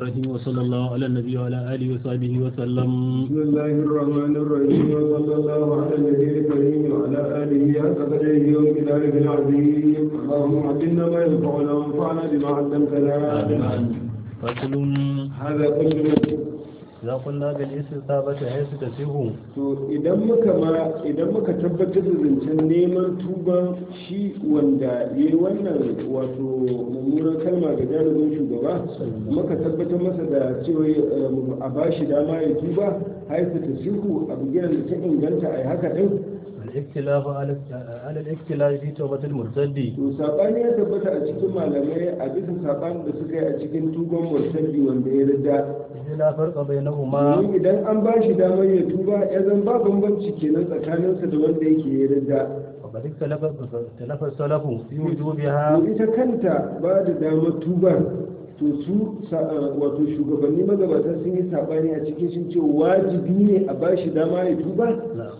الرحيم وصلى الله على النبي وعلى آله وصحبه وسلم بسم الله الرحمن الرحيم وصلى الله على النبي الكريم وعلى اله حق قدره ومقداره العظيم اللهم علمنا ما ينفعنا وانفعنا بما علمتنا فصل هذا كل إذا قلنا بالاستتابة حيث تسيه to idan muka ma idan muka tabbatar da zancen neman tuban shi wanda ya yi wannan wato mummunan kalma ga jarumin shugaba muka tabbatar masa da cewa eh, a bashi dama ya tuba haifu ta sihu a bigiran da ta inganta a yi haka din الاختلاف على على الاختلاف في توبة المرتد to sabani ya tabbata a cikin malamai a bisa sabanin da suka yi a cikin tuban murtaddi wanda ya rida إذ لا فرق بينهما domin idan an ba shi damar ya tuba ya zan ba bambanci kenan tsakaninsa da wanda yake ya rida وقد اختلف اختلف السلف في وجوبها to ita kanta ba da damar tubar to su sa- wato shugabanni magabata sun yi sabani a cikin sun ce wajibi ne a ba shi dama ya tuba نعم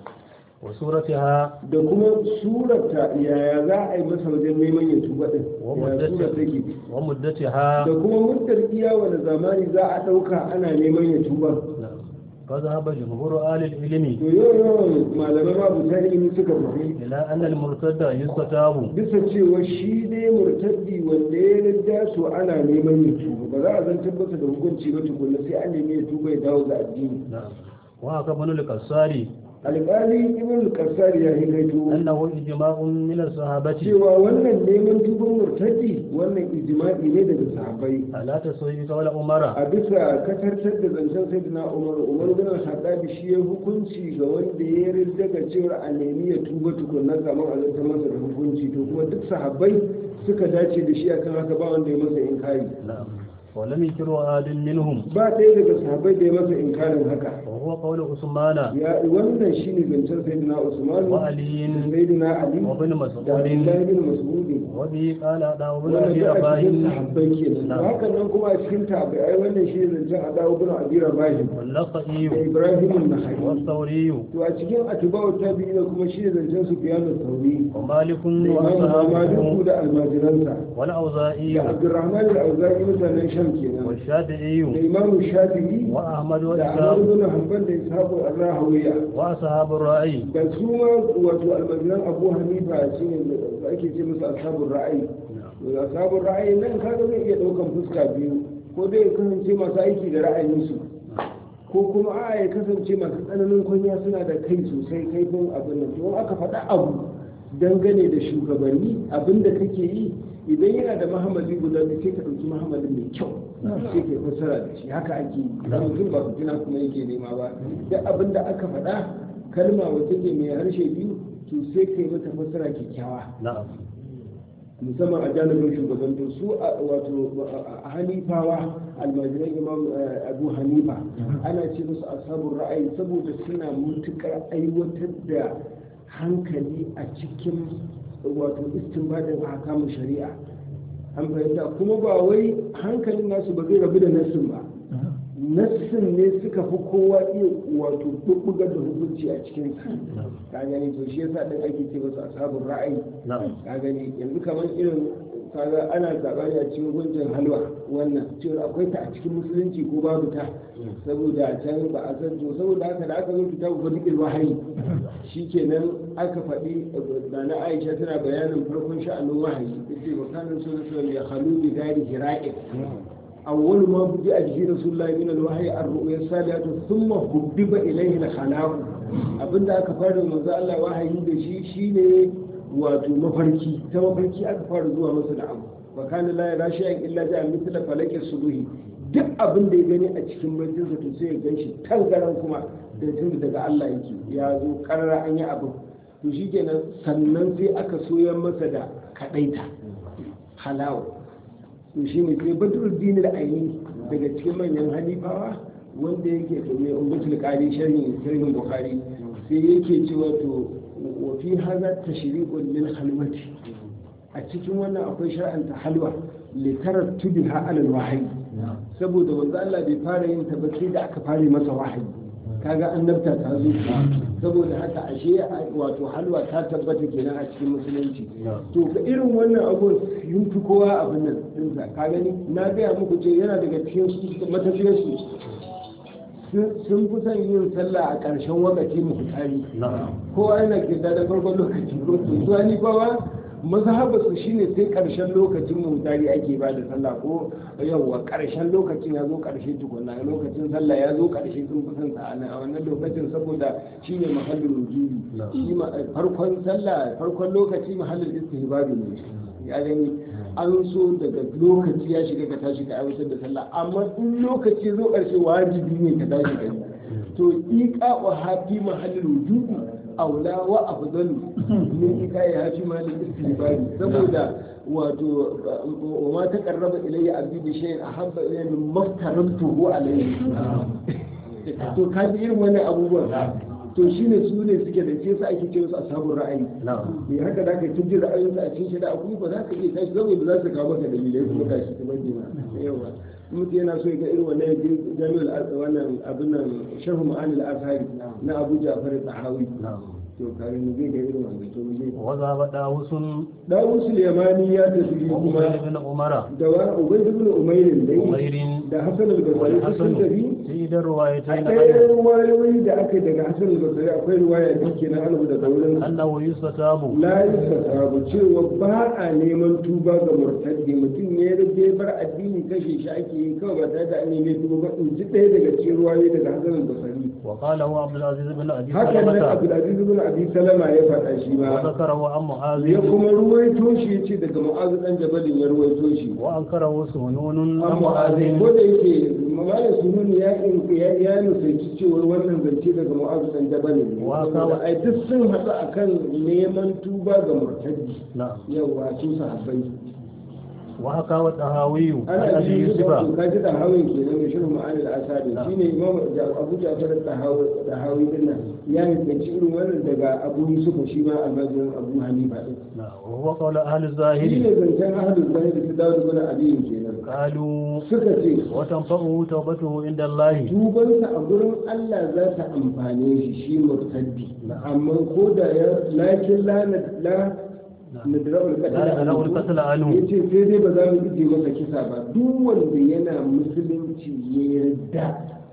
وصورتها da kuma surata yaya za a yi masa wajen neman ya tuba din Wa yaya muddati- sura take ومدتها da kuma muddar iya wani zamani za a ɗauka ana neman ya tuba نعم فذهب جمهور آل العلم to yau yawan malamai mabuta ilimi suka tafi إلى أن المرتد يستتاب bisa cewa shi ne murtaddi wanda ya rinda su ana neman ya tuba ba za a zan tabbata da hukunci ba tukunna sai an nemi ya tuba ya dawo ga addini نعم وهكذا ابن القصاري alƙali ibn al ya hikaito أنه إجماع من الصحابة cewa wannan neman tuban murtaddi wannan ijma'i ne daga sahabbai على تسوي قول عمر a bisa katartar da zancen sayyidina umar umar bin al shi ya hukunci ga wanda ya rinda ga cewa a nemi ya tuba tukunna kamar a zanta masa da hukunci to kuma duk sahabbai suka dace da shi akan haka ba wanda ya masa inkari نعم ولم يكر أحد منهم ba ɗaya daga sahabbai da ya masa inkarin haka وهو قول عثمان ya wannan shine zancen sayyidina usman وعلي sayyidina ali وابن da مسعود abdullahi bin mas'ud وبه قال أداه بن wannan أبي da a رباح cikin sahabbai kenan نعم. hakan nan kuma a cikin tabi'ai wannan shine zancen adawu bin abi rabah da واللقئي ibrahim an-nakhai والثوري to a cikin atiba'u tabi'ina kuma shi ne zancen su fiye da sauri ومالك da imamu maliku وأصحابه da almajiransa والأوزائي da abdurrahman al-auzari mutanen sham kenan da والشافعي imamu shafi'i وأحمد da ahmad وإسحاق bin hanbal da ishaqu ar-rahawiya وأصحاب الرأي da su ma wato almajiran abu hanifa shine da ake ce musu ashabul ra'ayi to ashabul ra'ayi nan kaga zai iya daukan fuska biyu ko dai ya kasance masu aiki da ra'ayinsu ko kuma a ya kasance masu tsananin kunya suna da kai sosai kaifin abin nan to aka faɗa abu dangane da shugabanni abin da kake yi idan yana da mahamadi guda biyu sai ka ɗauki mahamadin mai kyau sai ka fassara da shi haka ake yi idan mutum ba fitina kuma yake nema ba duk abin da aka faɗa kalma wacce ke mai harshe biyu to sai ka yi mata fassara kyakkyawa نعم musamman a janibin shugaban to su a wato a hanifawa almajiran imam eh, abu hanifa ana ce musu ashabun ra'ayi saboda suna mutukar aiwatar da hankali a cikin wato istinbadin ahkamun shari'a an fahimta kuma ba wai hankalin nasu ba zai rabu da nassin ba nassin ne suka fi kowa iya wato bubbugar da hukunci a cikin sa ka gani to shi yasa din ake ce musu ashabun ra'ayi نعم ka gani yanzu kamar irin kaga ana sabani a cikin gunjin halwa wannan cewa akwai ta a cikin musulunci ko babu ta saboda can ba a san to saboda haka da aka zo kitabu fadiqil wahayi shikenan aka faɗi da na Aisha tana bayanin farkon sha'anin wahayi yace wa kana sallallahu ya khalu bi dari hira'in أول ما بدأ به رسول الله من الوحي الرؤيا الصالحة ثم حبب إليه الخلاق abinda aka fara manzo Allah wahayi da shi shine wato mafarki ta mafarki aka fara zuwa masa da abu wa kana la yara shay'an illa ja'a mithla falaki subuhi duk abin da ya gani a cikin bacin sa to sai ya ganshi tangaran kuma da tun daga Allah yake ya zo karara an yi abu to shikenan sannan sai aka soyar masa da kadaita halawa to shi ne sai badruddin al-aini daga cikin manyan halifawa wanda yake to mai ummatul qari sharhin sharhin bukhari sai yake cewa to wa fi hadha tashriqun lil halwati a cikin wannan akwai shar'anta halwa li tarattubiha ala al-wahyi saboda manzo Allah bai fara yin ta ba sai da aka fara masa wahayi kaga annabta ta zo saboda haka ashe wato halwa ta tabbata kenan a cikin musulunci to ka irin wannan abu yin fi kowa abin nan dinsa ka gani na gaya muku ce yana daga cikin matafiyar su sun fi son yin sallah a ƙarshen wakati muhtari kowa yana kirda da farkon lokaci ko to zuwa ni kowa mazhabar su shine sai ƙarshen lokacin muhtari ake ba da sallah ko yawwa ƙarshen lokacin ya zo ƙarshe tukuna lokacin sallah ya zo ƙarshe sun fi son sa a wannan lokacin saboda shine mahallin wujubi shi farkon sallah farkon lokaci mahallin istihbabi ne ya gani an so daga lokaci ya shiga ka tashi ka aiwatar da sallah amma in lokaci zo ƙarshe wajibi ne ka tashi ka to iqa wa hafi mahallin wujubi aula wa afdalu min iqa ya hafi mahallin istihbabi saboda wato wa ma taqarraba ilayya abdi bi shay'in ahabba ilayya min maftaratuhu alayhi to kaji irin wannan abubuwan to shi ne su ne suke da ce su ake ce su ashabun ra'ayi me haka da ka tujji ra'ayoyinsu a cikin shari'a kuma ba za ka iya tashi zama ba za su kawo maka dalilai kuma tashi ta bane ma yawa mutum yana so ya ga irin wannan jami'ul wannan abin nan sharhu ma'anil azhari na Abu Ja'far al-Tahawi to kare mu zai ga irin wannan to mu je وذهب داوس Dawus al-Yamani ya tafi kuma وعبيد بن عمر da wa Ubayd ibn Umayr dai عمير da Hasan al-Basri sun والحسن tafi في الروايتين akwai ruwayoyi da aka yi daga Hasan al-Basri akwai ruwaya da ke na annabi daga wurin أنه يستتاب la yusasabu cewa ba a neman tuba ga murtaddi mutum ne ya rage bar addini kashe shi ake yi kawai ba tare da an nemi tuba ba in ji ɗaya daga cikin ruwayoyi daga Hassan al-Basri وقال هو عبد العزيز بن أبي haka nan سلمة Abdulaziz ibn Abi Salama ya faɗa shi ma وذكره عن معاذ ya kuma ruwaito shi yace daga Mu'adh dan Jabalin ya ruwaito shi وأنكره سهنون عن amma معاذ ko da yake mamaya sunun ya ya ya nusanci cewa wannan zance daga Mu'adh dan Jabalin ne Wa ka- saboda ai duk sun haɗu akan neman tuba ga murtaddi نعم yawa su sahabbai وحكى والطهاوي عن ana أبي ji يوسف wato ka ji dahawin ke nan shirin ma'anil asadi shi ne imam abu jafar dahawi din nan ya nufanci irin wannan daga abu yusufa shi ma almajirin abu hanifa din نعم وهو قول أهل shi الظاهر ne zancen ahadun zahiri su dawo da wani abin kenan قالوا suka ce وتنفعه توبته عند الله tubansa a gurin Allah za ta amfane shi shi murtaddi amma ko da ya lakin la la nadra'ul لا نرى القتل ya عنه ce sai dai ba za mu ije masa kisa ba duk wanda yana musulunci ya yarda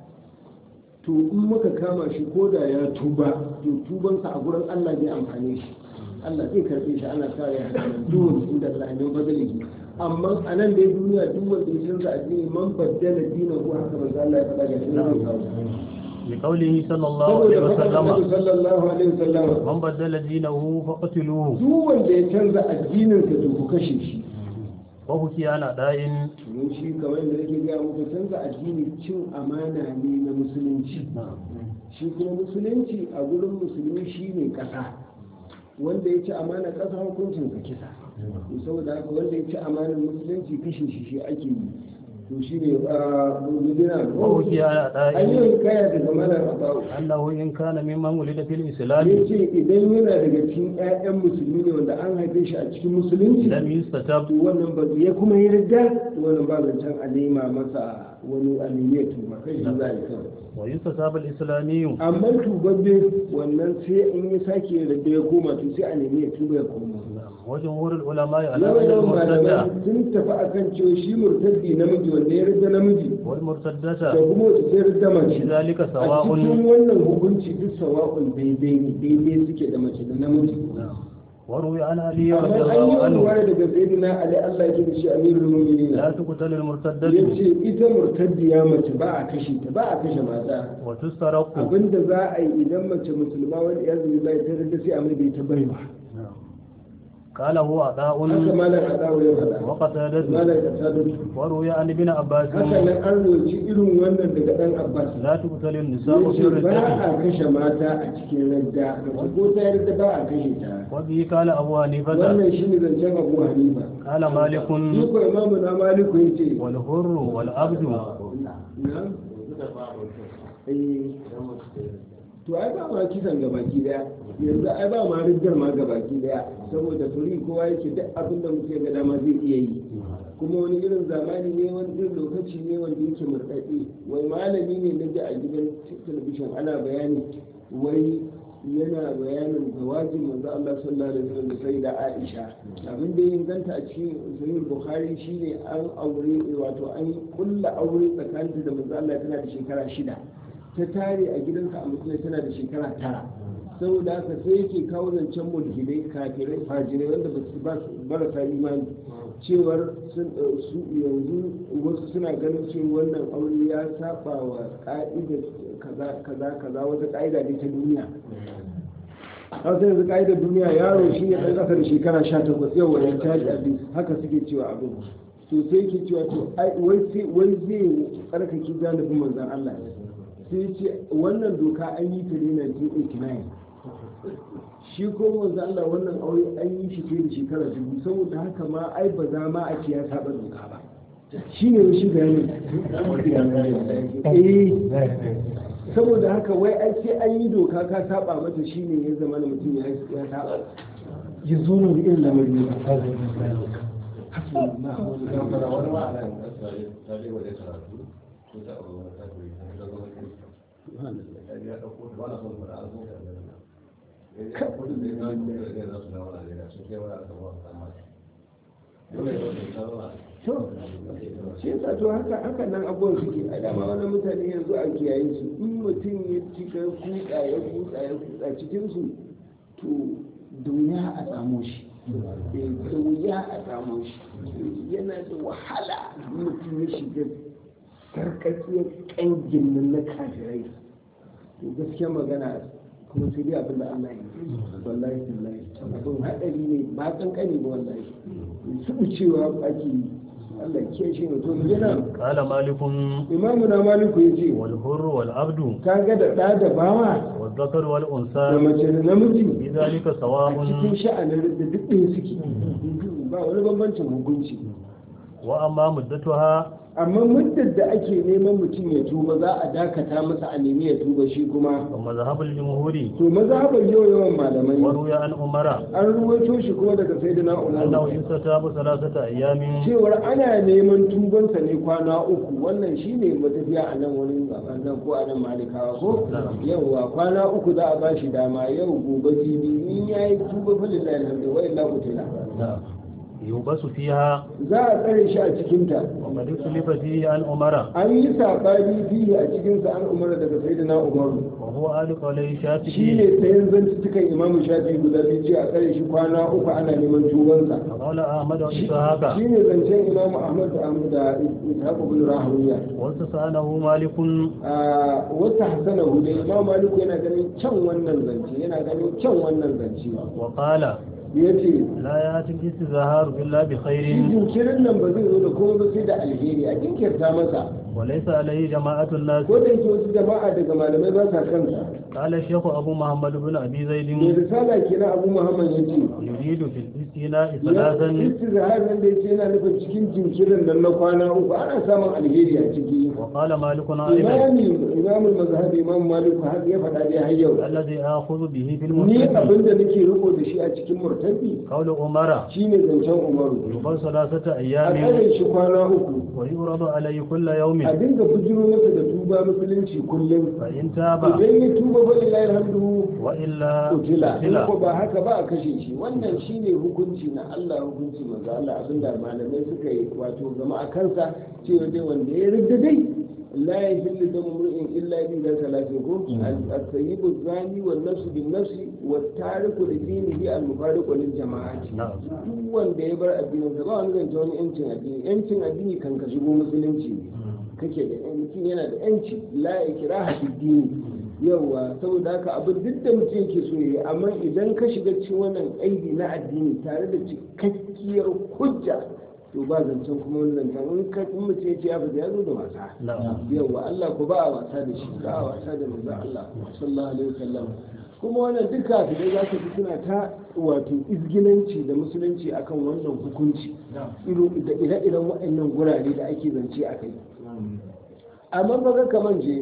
to in muka kama shi ko da ya tuba to tubansa a gurin Allah zai amfane shi Allah zai karbe shi ana sa ya hada nan duk wanda inda Allah ne bazali amma a nan dai duniya duk wanda ya canza addini man baddala dinahu haka manzo Allah ya faɗa ga shi ne zai kawo لقوله صلى الله saboda عليه faɗa Annabi وسلم sallallahu alaihi wasallam من بدل دينه فقتلوه duk wanda ya canza addininsa to ku kashe shi وحكي عن أداء mun shi kamar da nake gaya muku canza addini cin amana ne na musulunci shi kuma musulunci a gurin musulmi shi ne ƙasa wanda ya ci amana ƙasa hukuncin sa kisa to saboda haka wanda ya ci amanar musulunci kashe shi shi ake yi to shi ne a gudina وحكي عن an أداء yi kaya daga malar abawu أنه إن كان ممن ولد في ya الإسلام ce idan yana daga cikin 'ya'yan musulmi ne wanda an haife shi a cikin musulunci لم يستتب to wannan ba ya kuma yi ridda wannan ba zancen a nema masa wani alimiyar tuba kai shi za a yi kawai ويستتاب الإسلامي amma tubabbe wannan sai in ya sake ridda ya koma to sai a nemi ya tuba ya koma وجمهور العلماء على yawan أن yawan malamai المرتدة sun tafi akan cewa shi murtaddi namiji wanda ya ridda namiji da والمرتدة kuma wata sai ridda mace في ذلك a سواء cikin wannan hukunci duk sawa'un daidai ne daidai suke da mace da namiji وروي عن علي amma رضي an yi الله عنه ruwaya daga sayyidina ali Allah ya da shi amirul mu'minin لا تقتل المرتدة ya ce ita murtaddiya mace ba a kashe ta ba a kashe mata وتسترق abinda za a yi idan mace musulma wani ya zubi bai ta rinda sai a mai da ita baiwa قال هو haka عطاء malam adawa ya faɗa وقتادة malam kasadatu وروي عن ابن عباس haka nan an roci irin wannan daga dan abbas لا تقتل ya النساء في ce ba الردة a kashe mata a cikin radda mace ko ta yarda ba a kashe ta وبه قال أبو حنيفة wannan shine zancen abu hanifa قال مالك shi ko imamu na maliku ya ce والحر والعبد na eh to ai ba ma kisan gabaki daya yanzu ai ba ma riddar ma gabaki daya saboda turi kowa yake duk abin da mutum ga dama zai iya yi kuma wani irin zamani ne wani irin lokaci ne wanda yake murɗaɗe wai malami ne na ji a gidan talabishin ana bayani wai yana bayanin zawajin manzo Allah sallallahu alaihi wasallam sai da Aisha abin da ya inganta a cikin sahih Bukhari shine an aure wato an kulla aure tsakaninta da manzo Allah tana da shekara shida ta tare a gidansa a musulai tana da shekara tara saboda haka sai yake kawo zancen mulhidai kafirai fajirai wanda ba su ba su marasa imani cewar sun su yanzu wasu suna ganin cewa wannan aure ya saba wa ka'idar kaza kaza kaza wata ka'ida ne ta duniya haka yanzu ka'idar duniya yaro shi ne ɗan ƙasa da shekara sha takwas yau wani caji abin haka suke cewa abin to sai ke cewa to wai zai tsarkake janibin manzan Allah sai ce wannan doka an yi ta ne 1989 shi ko manzo Allah wannan aure an yi shi fiye da shekara dubu saboda haka ma ai ba za ma a ce ya saba doka ba shi ne shi bayanin eh saboda haka wai ai sai an yi doka ka saba mata shi ne ya zama mutum ya ya saba ya zo ne da irin lamarin ne to shi yasa to haka haka nan abubuwan suke a dama wani mutane yanzu a kiyaye su in mutum ya cika kuɗa ya kuɗa ya kuɗa cikin su to da wuya a samu shi da wuya a samu shi yana da wahala mutum ya shiga karkakiyar kangin nan na kafirai to gaskiya magana kuma sai dai abin da Allah ya yi wallahi wallahi abin hadari ne ba kankani ba wallahi su cewa ake yi Allah ke shi ne to yana قال مالك imamu na maliku ya ce والحر والعبد ka ga da ɗa da bawa والذكر da والأنثى mace da namiji في ذلك a سواء cikin sha'anin da duk ɗaya suke ba wani bambancin hukunci وأما مدتها amma muddin da ake neman mutum ya tuba za a dakata masa a nemi ya tuba shi kuma ومذهب الجمهور to mazhabar yau yawan malamai وروي عن عمر an ruwaito shi kuma daga sayyidina أنه umar يستتاب ثلاثة أيام cewar ana neman tubansa ne kwana uku wannan shine matafiya a nan wani a nan ko a nan malikawa ko yauwa kwana uku za a ba shi dama yau gobe jibi in ya yi tuba fa lillahi alhamdu wa illa qutila يوبس فيها za a tsare shi a cikinta وقد اختلف فيه عن عمر an yi saɓani fiye a cikinsa an umara daga sayyidina umaru وهو آل قولي shi شافعي ne tsayin zantuttukan imamu shafi guda biyu ce a tsare shi kwana uku ana neman tubansa وقال أحمد وإسحاق shi ne zancen imamu ahmad da ahmad da ishaq ibn rahawiya واستسأله مالك a wata hasana hudu imam maliku yana ganin kyan wannan zance yana ganin kyan wannan zance وقال ya ce لا يأتي الاستظهار إلا shi بخير jinkirin nan ba zai zo da kuma ba sai da alheri a jinkirta masa وليس عليه جماعة الناس ko da yake wasu jama'a daga malamai ba sa kansa قال الشيخ أبو محمد بن أبي mai زيد risala kenan abu muhammad ya ce يريد في الاستثناء ثلاثا istizhar nan da yace yana nufin cikin jinkirin nan na kwana uku ana samun alheri a ciki وقال مالك أيضا imami imamul mazhabi imam malik har ya faɗa dai har yau الذي آخذ به في ni المرتد abin da nake riko da shi a cikin murtabi قول عمر shine zancen umaru يقال ثلاثة a أيام tsare shi kwana uku ويعرض عليه كل يوم a dinga bujiro masa da tuba musulunci kullum فإن تاب idan ya tuba fa lillahi alhamdu وإلا kutila in قتل ko ba haka ba a kashe shi wannan shine hukunci na Allah hukunci manzo Allah abinda malamai suka yi wato zama a kansa cewa dai wanda ya ridda dai la yahillu damu mur'in illa bi da salati ko at-tayyibu zani wan nafsu bin nafsi wat tariku li dinihi al-mufariqu lil jama'ati نعم duk wanda ya bar addinin sa ba wani zance wani yancin addini yancin addini kan ka shigo musulunci ne kake da mutum yana da yanci la ikraha fi dini yawa saboda haka abin duk da mutum yake so yi amma idan ka shiga cikin wannan aidi na addini tare da cikakkiyar hujja to ba zancen kuma wani zancen in ka in mutum ya ce ya fita ya zo da wasa نعم yawa Allah ko ba a wasa da shi ba a wasa da manzon Allah sallallahu alaihi wasallam kuma wannan duka da za ka ji suna ta wato izginanci da musulunci akan wannan hukunci irin da ire-iren waɗannan gurare da ake zance a kai amma ba ga kaman je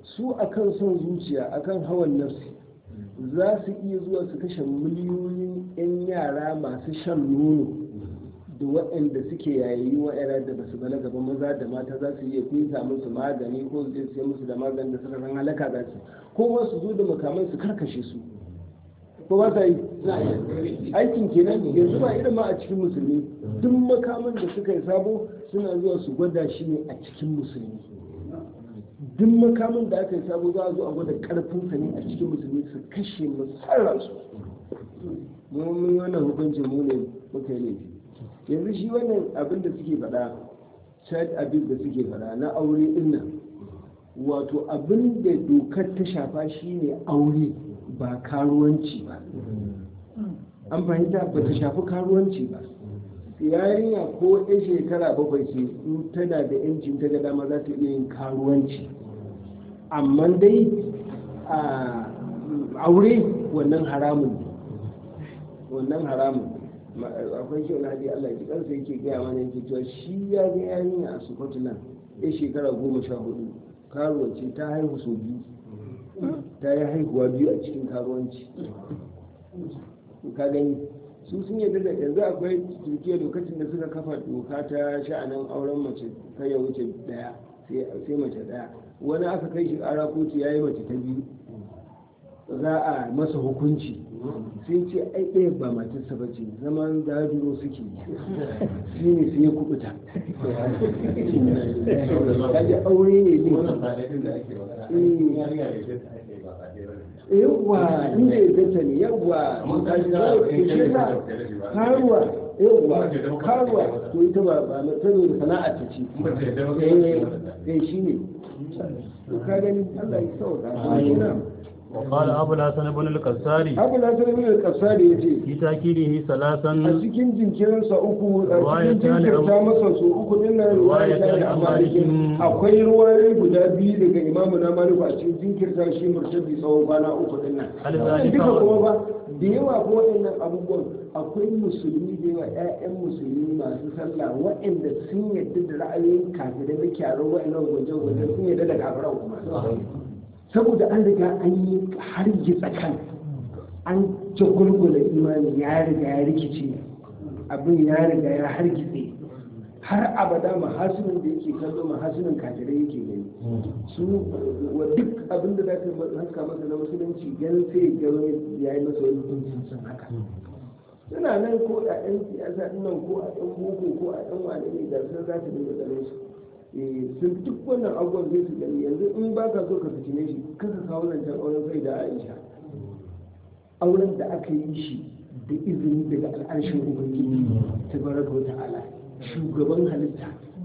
su akan son zuciya akan hawan nafsi za su iya zuwa su kashe miliyoyin 'yan yara masu shan nono da waɗanda suke yayi waɗanda da basu balaga ba maza da mata za su iya kusa musu magani ko su je su musu da magani da suka san halaka za su ko ma su zo da makamai su karkashe su ko ba sa yi aikin kenan yanzu ba irin ma a cikin musulmi duk makaman da suka yi sabo suna zuwa su gwada shi ne a cikin musulmi duk makamin da aka yi sabo za a zo a gwada karfinsa ne a cikin musulmi su kashe musarransu mun yi wannan hukuncin mu ne muka yi laifi yanzu shi wannan abin da suke faɗa child abuse da suke faɗa na aure din nan wato abin da dokar ta shafa shine aure ba karuwanci ba an fahimta ba ta shafi karuwanci ba yarinya ko ɗan shekara bakwai ce in tana da yancin ta ga dama za ta iya yin karuwanci amma dai a aure wannan haramun ne wannan haramun akwai shi wani Allah ki kansa yake gaya mana yake cewa shi ya ga yarinya a Scotland ya shekara goma sha hudu karuwanci ta haihu sau biyu ta yi haihuwa biyu a cikin karuwanci ka gani su sun yadda da yanzu akwai turkiya lokacin da suka kafa doka ta sha'anin auren mace kai ya wuce daya sai mace daya wani aka kai shi ƙara kotu ya yi mace ta biyu za a masa hukunci sai ce ai ɗaya ba matarsa ba ce zaman zajiro suke yi shi ne sai ya kubuta kaji aure ne ne yawwa inda ya zata ne yawwa karuwa yawwa karuwa to ita ba ba tano da sana'a ta ce eh shi ne ka gani Allah ya sauka وقال أبو الحسن بن القساري abu na sanar min al-kasari ya ce في تأكيده a ثلاثا cikin jinkirinsa uku a Ruwaya cikin ta ne jinkirta Abu- masa su uku din nan ruwaya ta ne a malikin akwai ruwayoyi guda biyu daga imamu na maliku a cikin jinkirta shi murtabi tsawon kwana uku din nan Hal Wannan zalika duka wa- kuma ba da yawa ko waɗannan abubuwan akwai musulmi da yawa ƴaƴan musulmi masu sallah waɗanda sun yadda da ra'ayoyin kafirai na kyaran waɗannan gwaje-gwaje sun yadda da kafiran kuma saboda an riga an yi hargitsa kan an jagulgula imani ya riga ya rikice abin ya riga ya hargitse har abada mahasinin da yake kallo mahasinin kafirai yake gani su wa duk abin da za ka haska masa na musulunci ganin sai ya gano ya yi masa wani hukuncin sun haka suna nan ko a ɗan siyasa nan ko a ɗan boko ko a ɗan wane ne da sun za ta dinga ganin su Eh, sun duk wannan abubuwan zai su gani yanzu in ba ka so ka fitine shi kasa kawo nan can auren sai da aisha auren da aka yi shi da izini daga al'arshin ubangiji ta baraka wa ta'ala shugaban halitta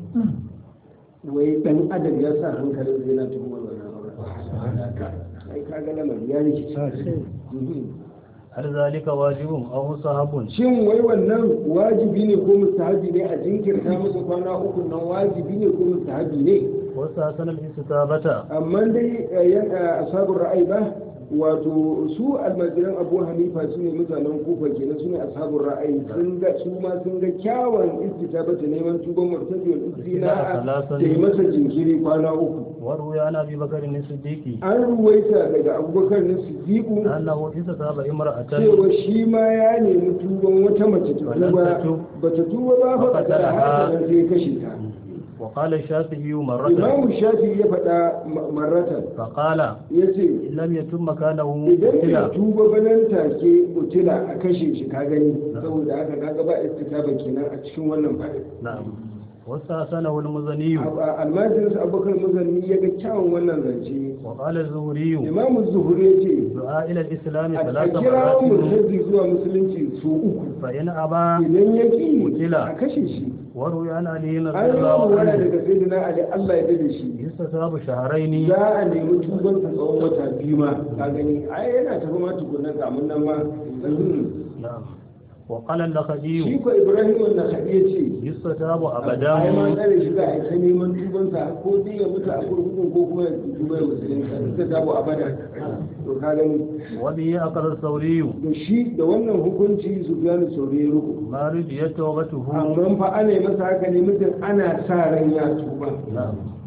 wai dan adam ya sa hankalin zai na tuhumar wannan auren ai kaga lamari ya rikici Mhm. هل ذلك واجب أو مستحب shin wai wannan wajibi ne ko mustahabi ne a jinkirta musu kwana uku nan wajibi ne ko mustahabi ne واستحسن الاستتابة amma dai eh, yan eh, ashabul ra'ayi ba wato su almajiran abu hanifa su ne mutanen kufa kenan su ne ashabul ra'ayi sun ga su ma sun ga kyawun istitabata neman tuban murtadi wal istina da yi masa jinkiri kwana uku وروي عن أبي بكر الصديق an ruwaita daga abubakar na siddiqu أنه استتاب امرأة cewa shi ma ya nemi tuban wata mace ta Wannan tuba ta tu- ba ta tuba ba fa Fa ta qatalaha. haka nan sai ya kashe ta وقال الشافعي مرة imamu shafi ya faɗa ma- marratan فقال ya ce إن لم يتم مكانه idan ya قتل tuba banan take utila a kashe shi ka gani saboda haka kaga ba istikaba kenan a cikin wannan faɗin نعم واستحسنه المزني almajirinsa abubakar muzanni ya ga kyawun wannan zance وقال الزهري imamu zuhuri ya ce دعاء إلى الإسلام a ثلاث kira مرات murtazi zuwa musulunci su uku فإن أبى idan ya ki Utila. a kashe shi وروي عن علي an رضي yi الله wani عنه daga sayyidina ali Allah ya da shi يستتاب شهرين za a nemi tuban sa tsawon wata biyu ma ka gani ai yana tafi ma tukunna kamun nan ma نعم وقال shi اللخجي ko ibrahim wannan ya ce يستتاب ai ma أبدا tsare shi za a yi ta neman tubansa ko dai ya mutu a kurkukun ko kuma ya tuba ya musulunta suka tabo abada to ka gani وبه أقر الثوري da shi da wannan hukunci su gane saurayi ruku ما رجيت توبته amma fa ana yi masa haka ne mutum ana sa ran ya tuba نعم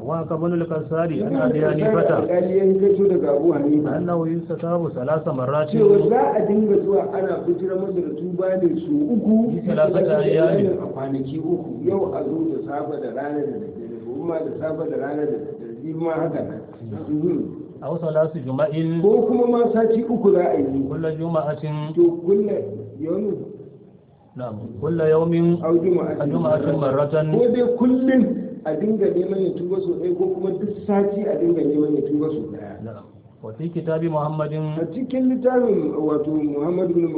وكبن الكساري ibn عن أبي al-Qasari حنيفة alƙali ya kaito daga Abu Hanifa أنه يستتاب ثلاث مرات cewa za a dinga zuwa ana fitar masa da tuba ne su uku Yi talata ayyami. a kwanaki uku yau a zo da safa da rana da daddare gobe ma da safa da rana da daddare jibi ma haka nan Mhm. أو ثلاث جمع ko kuma ma sati uku za a yi كل جمعة to kulle yau نعم كل يوم au juma'a جمعة مرة ko dai kullum a dinga neman ya tuba sau ɗaya ko kuma duk sati a dinga neman ya tuba sau ɗaya نعم وفي كتاب محمد a cikin littafin wato muhammad bin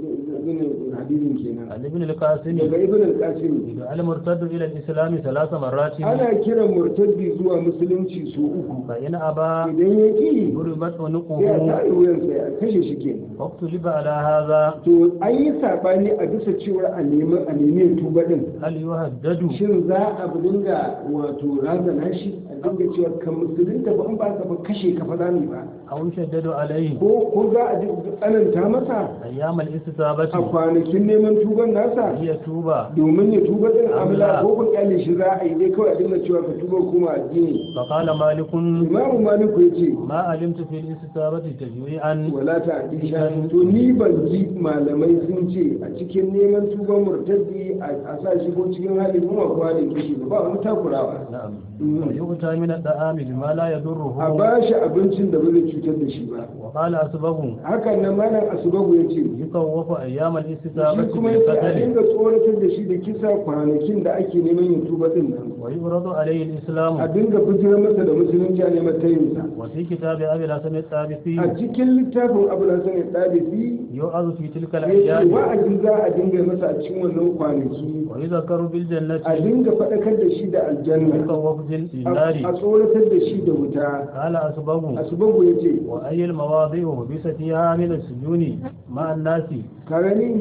bin hadisin kenan عن ابن القاسم daga ibn al-qasim المرتد إلى الإسلام ثلاث مرات ana kiran murtaddi zuwa musulunci su uku فإن أبى idan ya ki ضربت sai a عنقه tare wuyansa ya kashe shi ke واختلف على هذا to an yi sabani a bisa cewar a nemi a nemi tuba din هل يهدد shin za a dinga wato razana shi a dinga cewa kan musulunta ba in ba ka ba kashe ka faɗa ne ba أو يشدد عليه ko ko za a ji tsananta masa أيام الاستتابة a kwanakin neman tuban nasa هي توبة domin ya tuba din amla Amla. ko ku kyale shi za a yi dai kawai a dinga cewa ka tuba kuma addini فقال مالك imamu maliku ya ce ما علمت في الاستتابة تجويعا wala ta aisha to ni ban ji malamai sun ce a cikin neman tuban murtaddi a sa shi ko cikin halin kuma ko halin kishi ba ba wani takurawa نعم Mm. ويؤتى من الطعام بما لا a يضره ba shi abincin da ba zai cutar da shi ba وقال أسبغ hakan nan malam asubagu ya ce يخوف أيام shi الاستتابة kuma ya ce a بالقتل dinga tsoratar da shi da kisa kwanakin da ake neman yin tuba din nan ويعرض عليه a الإسلام dinga bijirar masa da musulunci a neman tayinsa وفي كتاب أبي الحسن الطابسي a cikin littafin abu da sani ɗalibi يوعظ في تلك ya ce الأيام wa'azi za a dinga masa a cikin wannan kwanaki ويذكر بالجنة a dinga faɗakar da shi da aljanna ويخوف a بالنار a tsoratar da shi da wuta قال أسبغ asubagu ya ce وأي المواضيع وبس فيها من السجون مع الناس ka gani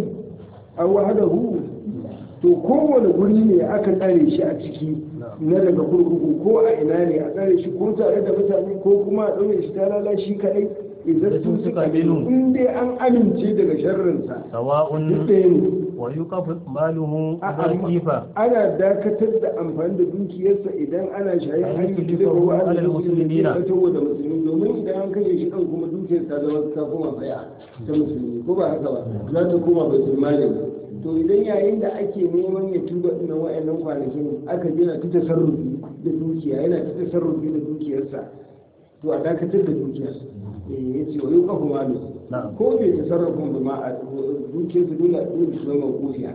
a wahadahu to kowane guri ne aka tsare shi a ciki na daga kurkuku ko a ina ne a tsare shi ko tare da mutane ko kuma a ɗaure shi ta lala shi kaɗai idan sun suka minu in dai an amince daga sharrinsa سواء duk ɗaya ne ويوقف ماله A- إذا amma كيف ana dakatar da amfani da dukiyarsa idan ana shayin An hanyar yi da ruwa alal ana musulmi muslimina. da da musulmi domin idan an kashe shi ɗan kuma dukiyar ta zama ta koma tsaya ta musulmi ko ba haka ba za ta koma bai sulmani to idan yayin da ake neman ya tuba ina wa'annan kwanakin aka jina ta tasarrufi da dukiya yana ta tasarrufi da dukiyarsa to a dakatar da dukiyar eh ya ce wa yi kafa malu Na'am. ko bai tasarrufin ba ma a dukiyarsa dole a dole su zama kofiya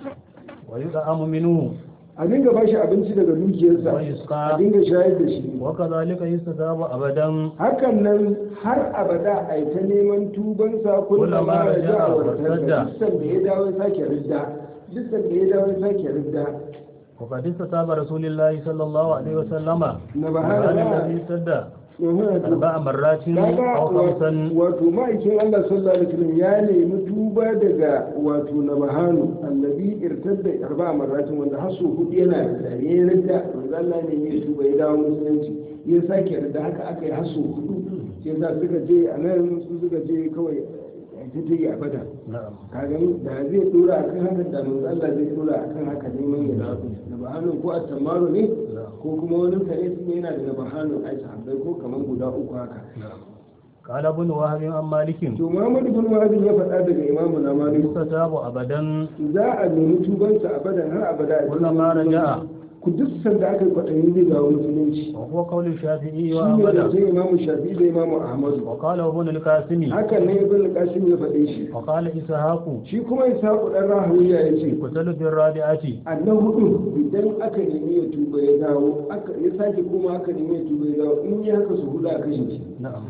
ويطعم منه a dinga ba shi abinci daga dukiyarsa Wa a yusqa. dinga shayar da shi وكذلك يستتاب أبدا hakan nan har abada a yi ta neman tubansa kullum Kullum ma ma ya ja a raja'a wartarda wartadda. duk da ya dawo ya sake ridda duk da ya dawo ya sake ridda وقد استتاب رسول الله صلى الله عليه وسلم na ba وكان hana الذي ارتد ba أربع مرات kaga أو خمسا wato ma'aikin Allah sallallahu alaihi wasallam ya nemi tuba daga wato nabahanu allazi irtadda arba'a marratin wanda hasu hudu yana da ya ridda manzo Allah ne ya tuba ya dawo musulunci ya sake ridda haka aka yi hasu hudu sai za suka je a nan su suka je kawai a ta ta yi abada نعم ka gani da zai dora akan haka da manzo Allah zai dora akan haka neman ya dawo nabahanu ko at-tamaru ne ko kuma wani kare su yana da nabahanu ai sahabbai ko kaman guda uku haka نعم قال ابن وهب عن مالك to Muhammad bin Wahab ya faɗa daga Imam na Malik يستتاب أبدا za a nemi tubansa abadan har abada a Kullum ma raja'a. ku duk sanda aka yi kwaɗayin zai dawo musulunci وهو قول الشافعي shi ne da وأحمد sai Imam Shafi da Imam Ahmad وقال ابن القاسم hakan ne Ibn Qasim ya faɗe shi وقال إسحاق shi kuma Ishaq dan Rahawiya ya ce يقتل بالرابعة annan hudu idan aka nemi ya tuba ya dawo aka ya sake kuma aka nemi ya tuba ya dawo in yi haka su hudu a kashe shi نعم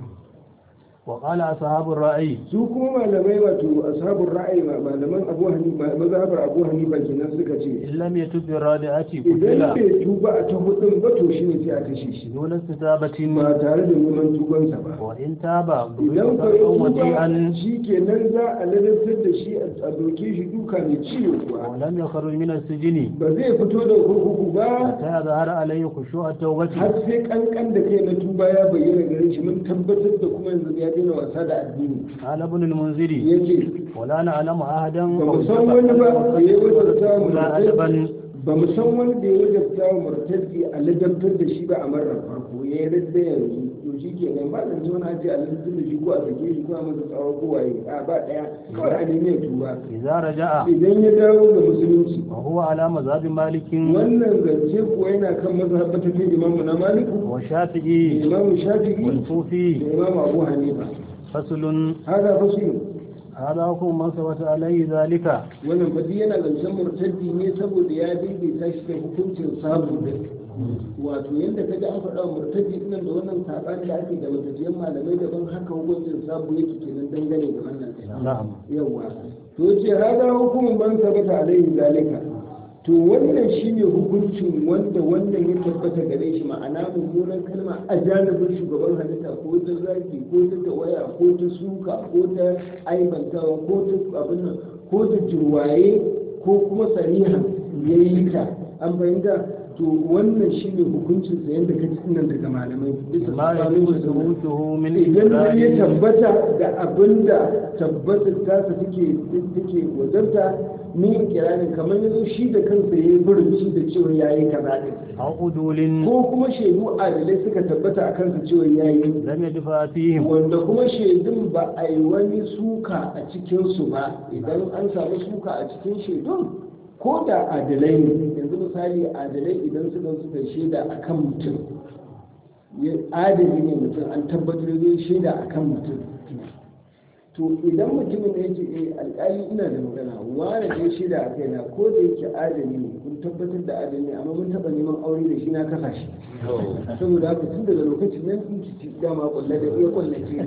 وقال أصحاب الرأي su kuma malamai wato ashabul ra'ayi malaman Abu Hanifa mazhabar Abu Hanifa kenan suka ce إن لم يتب بالرابعة idan قتل bai tuba a ta hudun ba to shine sai a kashe shi دون استتابة ba tare da neman tubansa ba وإن تاب idan ضرب ka yi ضربا tuba وجيئا shi kenan za a lalatar da shi a doke shi duka mai ciwo kuwa ولم يخرج من السجن ba zai fito da kurkuku ba حتى يظهر عليه خشوع التوبة har sai kankan da kai na tuba ya bayyana gare shi mun tabbatar da kuma yanzu ya daina wasa da addini قال ابن المنذر yace ولا نعلم أحدا ba mu san wani ba da ya wata samu ولا أدبا ba mu san wani da ya wajabta wa murtaddi a ladabtar da shi ba a marar farko ya yi radda yanzu to shi ke nan ba zan wani aji a ladabtar da shi ko a sake shi ko a masa tsawo ko waye a ba ɗaya kawai a nemi ya tuba إذا رجع idan ya dawo ga musulunci وهو على مذهب مالك wannan zance kuwa yana kan mazhabata ta imamu na maliku da والشافعي imamu shafi'i والكوفي da imamu abu hanifa فصل hada fasu هذا حكم من ثبت عليه ذلك wannan fadi yana zancen murtaddi ne saboda ya daidaita shi da hukuncin sabu da wato yadda ka ji an faɗa wa murtaddi nan da wannan saɓani da ake da matafiyan malamai daban haka hukuncin sabu yake kenan dangane da wannan نعم yawa to ce hada hukumin ban tabbata alaihi zalika to wannan shine hukuncin wanda wannan ya tabbata gare shi ma'ana mummunan kalma a janibin shugaban halitta ko ta zaki ko ta tawaya ko ta suka ko ta aibantawa ko ta abin nan ko ta jirwaye ko kuma sarihan ya yi ta an fahimta to wannan shine hukuncin sa yadda ka ci nan daga malamai bisa ما tsakanin يجوز su da wannan. ثبوته من idan har ya إقرار tabbata da abin da tabbatar tasa take take wazarta ni kiranin kamar yanzu shi da kansa ya yi burinci da cewa ya yi kaza din أو عدول ko kuma shaidu adalai suka tabbata a kansa cewa ya yi لم يدفع فيهم wanda kuma shaidun ba a yi wani suka a cikinsu ba idan an samu suka a cikin shaidun ko da adalai ne yanzu misali adalai idan suka suka shaida a kan mutum ya- adali ne mutum an tabbatar zai shaida a kan mutum to idan mutumin da yake eh alƙali ina da magana wani da ya shaida a kaina ko da yake adali ne kun tabbatar da adali ne amma mun taɓa neman aure da shi na kasa shi saboda haka tun daga lokacin nan in ci dama kulle da iya kulle ce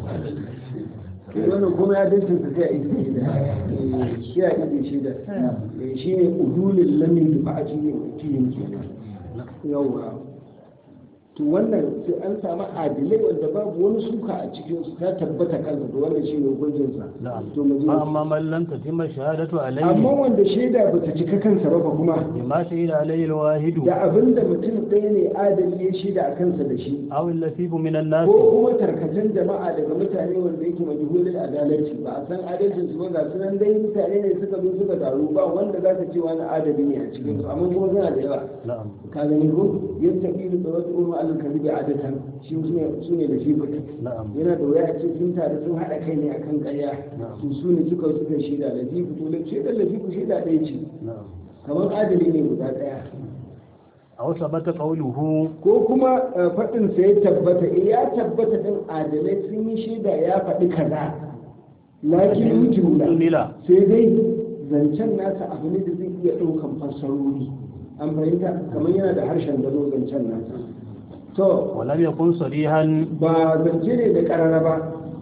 ne wannan kuma ya dace su sai a yi da shi a yi shi da shi ne udulin lamin da ba a cikin cikin kenan yawa to wannan sai an samu adilai wanda babu wani suka a cikin su ta tabbata kansa to wannan shi ne hukuncin sa نعم to mu je فأما من لم تتم الشهادة amma عليه wanda shaida bata cika kansa ba fa kuma بما شهد عليه الواحد da abinda mutum ɗaya ne adali ya shaida a kansa da shi أو اللفيف من الناس ko kuma tarkacen jama'a daga mutane wanda yake majhulul adalci ba a san adalcin su ba ga sunan dai mutane ne suka zo suka taru ba wanda za ka ce wani adali ne a cikin su amma kuma suna da yawa نعم ka gani ko yin tafiyu da wasu umma alal kadibi adatan shi su ne da shi fita نعم yana da waya ce sun taru sun haɗa kai ne akan ƙarya to su ne suka suka shaida da fi fito da shaidar da fi ku shaida ɗaya ce نعم kamar adali ne guda ɗaya أو ثبت قوله ko kuma eh, faɗin sa ya tabbata eh ya tabbata ɗin adalai sun yi shaida ya faɗi kaza lakin mujmula جملة sai dai zancen nasa abu ne da zai iya ɗaukan fassarori an fahimta kamar yana da harshen gado zancen nasa to ولم يكن صريحا ba zance ne da ƙarara ba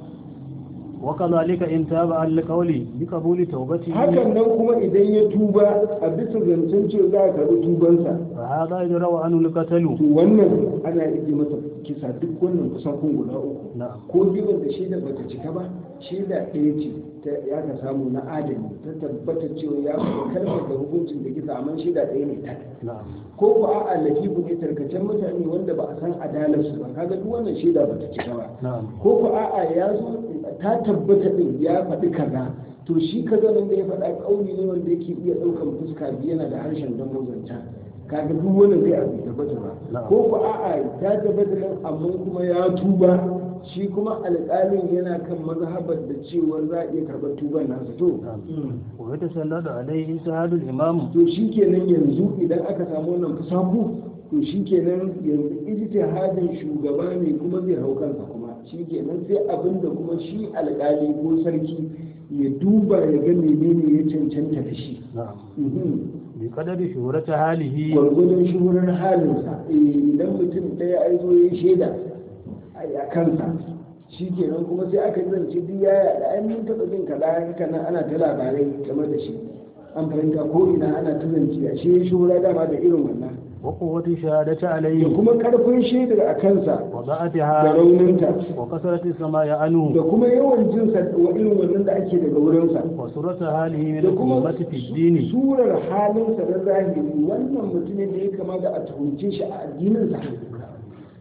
وكذلك إن تاب عن القول بقبول توبته hakan nan kuma idan ya tuba a bisa zancen cewa za a karɓi tubansa فهذا يدرى عنه القتل to wannan ana iya masa kisa duk wannan kusan kun guda uku نعم ko gidan da shaida bata cika ba shaida ɗaya ce ta ya ka samu na adali ta tabbata cewa ya faɗi kalmar da hukuncin da kisa amma shaida ɗaya ne ta نعم ko ko a'a lakifu ne tarkacen mutane wanda ba a san adalarsu ba kaga duk wannan shaida bata cika ba نعم ko ko a'a ya zo ta tabbata din ya faɗi kaza to shi kaza nan da ya faɗa ƙauni ne wanda yake iya ɗaukan fuska biyu yana da harshen dan mozanta kaga duk wannan zai abu tabbata ba Na'am. ko ko a'a ta tabbata nan amma kuma ya tuba shi kuma alƙalin yana kan mazhabar da cewa za a iya karɓar tuban nasa to نعم ويتسلط عليه اجتهاد الإمام to shi kenan yanzu idan aka samu wannan fusaku to shi kenan yanzu ijtihadin shugaba ne kuma zai hau kansa kuma shi kenan sai abin da kuma shi alƙali ko sarki ya duba ya ga menene ya cancanta da shi نعم Mhm. بقدر شهرة حاله gwargwadon shuhurar halinsa Eh, idan mutum ɗaya ai zo ya shaida a kansa shi kenan kuma sai aka zance duk ya yaɗa ai mun taɓa jin kaza haka nan ana ta labarai game da shi an fahimta ko ina ana ta zance a shi shuhura dama da irin wannan وقوة الشهادة da عليه kuma karfin shaidar a kansa da وضعتها rauninta وكثرة السماء da عنه kuma yawan jinsa wa irin wannan da ake daga wurinsa وسرة حاله من da kuma الأمة في الدين surar halinsa na zahiri wannan mutumin da ya kama da a tuhunce shi a addininsa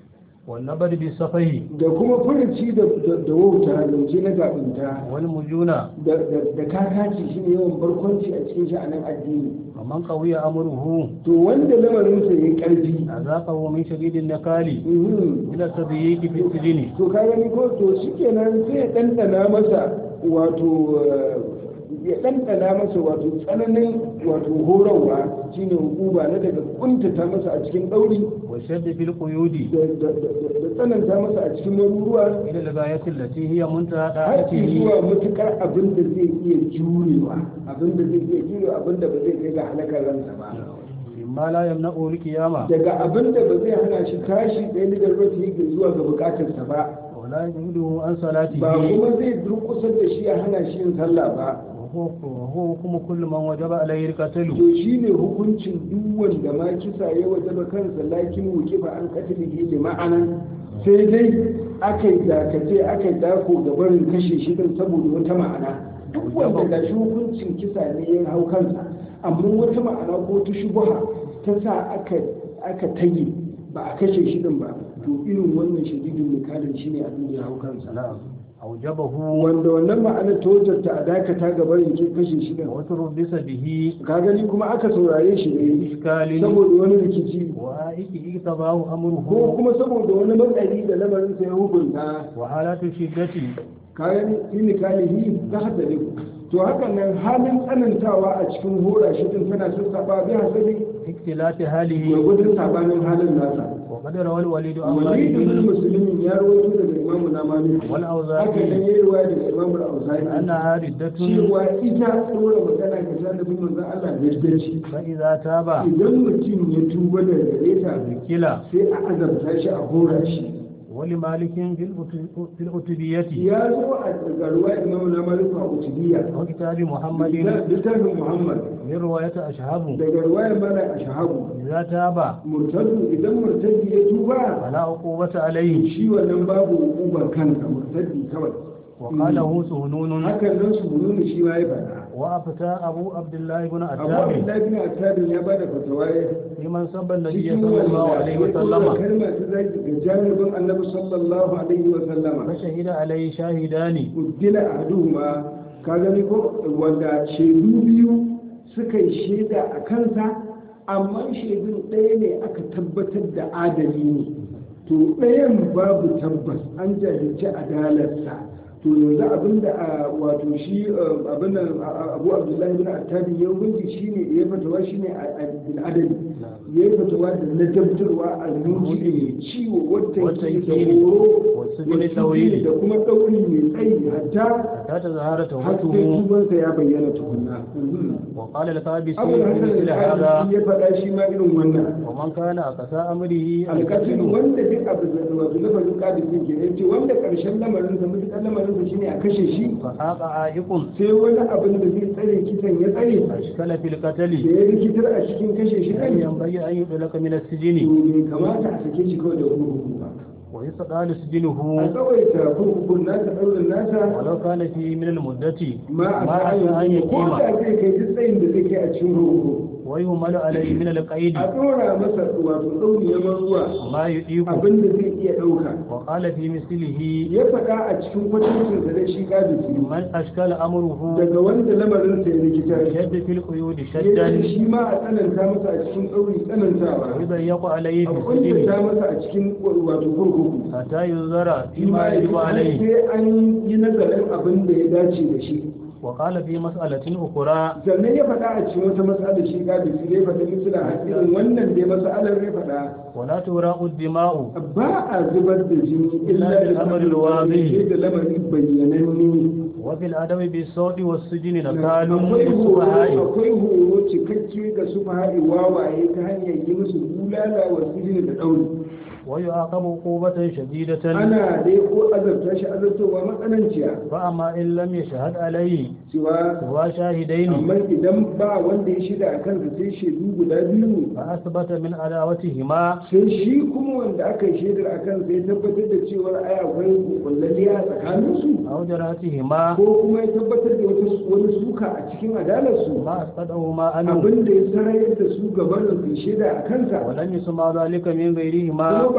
والنبر بالسفه da kuma furuci da da- da wauta zance na gabinta والمجونة da da- da kakaci shi ne yawan barkwanci a cikin sha'anin addini ومن قوي أمره to wanda lamarinsa ya karfi أذاقه من شديد النكال mhm, إلى التضييق في السجن to ka gani ko to shi kenan sai ya ɗanɗana masa wato eh, ya ɗanɗana masa wato tsananin wato horarwa shine hukuma na daga kuntata masa a cikin ɗauri والشد في القيود da da- da- da tsananta masa a cikin maruruwa إلى الغاية التي هي منتهى har طاعته zuwa matukar abin da zai iya jurewa abin da zai iya jurewa abin da ba zai kai ga halakar ransa ba مما لا يمنعه القيامة daga abin da ba zai hana shi tashi ɗaya da garba yake zuwa ga bukatarsa ba ولا يجهده عن ba صلاته kuma zai durkusar da shi ya hana shi yin sallah ba وهو وهو حكم كل من وجب عليه القتل to shi ne hukuncin duk wanda ma kisa ya wajaba kansa lakin wuke ba an katilihi da ma'ana sai dai aka yi dakace aka yi dako ga barin kashe shi din saboda wata ma'ana duk wanda ga shi hukuncin kisa ne ya hau kansa amma wata ma'ana ko ta shubuha ta sa aka aka tage ba a kashe shi din ba to irin wannan shadidin mikalin shine abin da ya hau kansa نعم أوجبه wanda wannan ma'anar ta wajarta a dakata ga barin kashe shi din وتربص به ka gani kuma aka saurare shi ne إشكال saboda wani rikici وآئك اقتضاه ko أمره kuma saboda wani matsari da lamarin sa ya hukunta وحالات الشدة kayan inikalihi za hada ne to haka nan halin tsanantawa a cikin hora shi din tana sassaba bi hasabi اختلاف حاله gwargwadon sabanin halin nasa وقد روى الوليد عن wani ibn مالك musulmin ya rawaito daga imamu na malik haka nan والأوزاعي ya yi ruwaya daga imamu al-auza'i أنها ردة cewa ita tsora magana ga janibin manzon Allah da shi فإذا تاب idan mutum ya tuba da gare ta كلا sai a azabta shi a hora shi ولمالك في الأت- في الأتبية ya zo a garuwa imamu na maliku a utubiya وكتاب محمد littafin muhammad من رواية أشهب daga ruwayar mana a shahabu إذا تاب murtadu idan murtadi ya tuba فلا عقوبة عليه shi wannan babu hukumar kansa murtadi kawai وقاله سهنون hakan nan su nuna shi ma ya faɗa وأفتى أبو عبد الله بن abu عتاب abdullahi bin attabin ya bada fatawa ya لمن سب النبي cikin صلى الله wanda عليه ya tsora وسلم kalma ta zaki ga janibin annabi sallallahu alaihi wa sallama فشهد عليه شاهدان uddila ahaduhuma ka gani ko wanda shaidu biyu suka yi shaida a kansa amma shaidun ɗaya ne aka tabbatar da adali ne to ɗayan babu tabbas an jahilci adalarsa to yanzu abinda a wato shi abin abu abdullahi bin attabi ya hukunci shine ya fatawa shine a bil adali ya yi fatawa da na dabtarwa a nuji mai ciwo wata Wata ke da yake horo wasu jini wasu ɗauri jini da kuma ɗauri mai tsayi hatta حتى تظهر har sai توبته tubansa ya bayyana tukunna وقال القابسي abu في hasan مثل هذا al-qadi ya faɗa shi ma irin wannan ومن كان أقسى أمره alƙasin القتل wanda duk abu da wato lafazin ƙadisi ke ne ce wanda ƙarshen lamarin sa mutuƙar lamarin sa shine a kashe shi فحاق عائق sai wani abin da zai tsare kisan ya tsare أشكل في da القتل ya rikitar a cikin kashe shi لم kan ينبغي أن يطلق من to السجن bai kamata a sake shi kawai da kurkuku ba ويستطال a سجنه tsawaita kurkukun nasa ɗaurin nasa ولو كان فيه من المدة ma a ما أتى أن sa'ayin ko يقيم da zai kai duk tsayin da zai kai a cikin kurkuku ويهمل عليه من القيد a ɗora masa wato ɗauri ya ruwa ما يطيق abin da zai iya ɗauka وقال في مثله ya faɗa a cikin kwatancin da dai shi ƙadisi من أشكل أمره daga wanda lamarin sa ya rikita شد في القيود ya شدا ce shi ma a tsananta masa a cikin ɗauri tsanantawa ويضيق عليه a في kuntata السجن masa a cikin wato kurkuku حتى ينظر shi ma فيما ya يجب har عليه sai an yi nazarin abin da ya dace da shi وقال في مسألة أخرى sannan ya faɗa a cikin wata matsalar shi ƙadisi ya faɗa misila hakirin wannan dai matsalar ya faɗa ولا تراء الدماء ba a zubar da jini illa bil da amri al-wadih. sai da lamari bayyananne وفي الأدب بالصوت والسجن نكال akwai horo للسفهاء akwai horo cikakke ga su faha'i wawaye ta hanyar yi musu bulala wa sijini da ɗauri ويعاقب عقوبة شديدة ana dai ko azabta shi azabtowa matsananciya فأما إن لم يشهد عليه cewa سوى شاهدين amma idan ba wanda ya shida a kansa sai shaidu guda biyu فأثبت من عداوتهما sai shi kuma wanda aka yi shaidar a kansa ya tabbatar da cewa ai akwai kullalliya a tsakaninsu أو جراتهما ko kuma ya tabbatar da wata wani suka a cikin adalarsu ما أسقطهما عنه abin da ya sarayar da su gabanin su shaida a kansa ولم يسمع ذلك من kuma غيرهما ba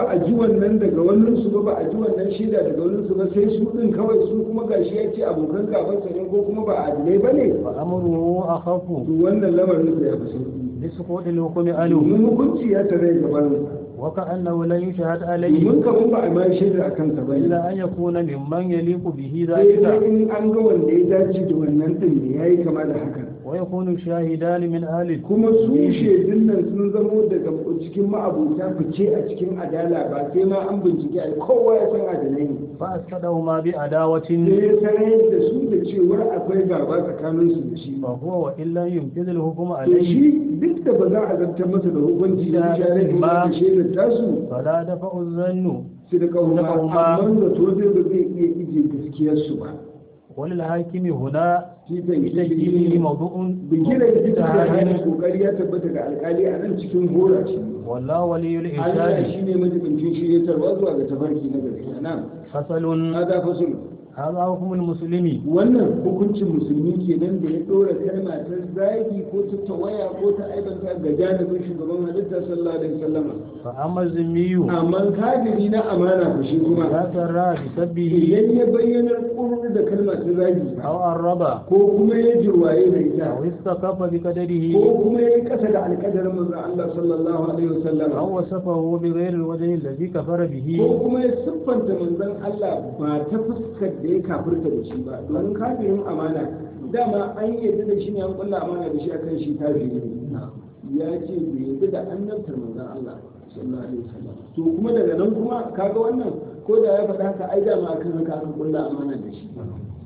ba a ji wannan daga wannan su ba ba a ji wannan shaida daga wannan su ba sai su din kawai su kuma gashi ya ce abokan gaban sa ne ko kuma ba adilai ba ne فأمره أخف to wannan lamarin sa ya fi sauki بسقوط الحكم عنه domin hukunci ya tare gaban وكأنه لا يشهد عليه domin kaman ba a ma shaida a kansa ba ne إلا أن يكون ممن يليق به sai dai ذلك in an ga wanda ya dace da wannan din ne yayi kama da hakan ويكون الشاهدان من أهل kuma su shaidun nan sun zamo daga cikin ma'abuta fice a cikin adala ba sai ma an bincike a kowa ya san adalai ne فأسقطهما بعداوة sai ya sanar da su da cewar akwai gaba tsakanin su da shi فهو وإن لم ينفذ الحكم to عليه shi duk da ba za a zartar masa da hukunci da shaidar da shaidar tasu فلا دفع الظن su da kauma Kauma. amma da to zai ba zai iya ije gaskiyar su ba وللحاكم هنا shi بتسجيله zai موضوع bigiran duk da hanyar اجتهاد kokari ya tabbata ga alkali a nan cikin hora ce والله ولي Allah الإرشاد shi ne majibincin shiryatarwa zuwa ga tafarki na gaskiya nan فصل hada fasul هذا حكم المسلم wannan hukuncin musulmi kenan da ya dora kalma ta zagi ko ta tawaya ko ta aibanta ga janibin shugaban halitta sallallahu alaihi wasallam فأما الذمي amma kafiri na amana ku shi kuma لا سرى بسبه idan ya bayyana kurri da kalma ta zagi أو الربا ko kuma ya jirwaye da ita أو استخف بقدره ko kuma ya kasa da alƙadarin manzon Allah sallallahu alaihi wasallam أو وصفه بغير الوجه الذي كفر به ko kuma ya siffanta manzon Allah ba ta fuskar da ya kafirta da shi ba domin kafirin amana dama an yadda da shi ne an kulla amana da shi akan shi kafiri ne ya ce bai yadda da annabtar manzon Allah sallallahu alaihi wasallam to kuma daga nan kuma kaga wannan ko da ya faɗa haka ai dama akan haka aka kulla amana da shi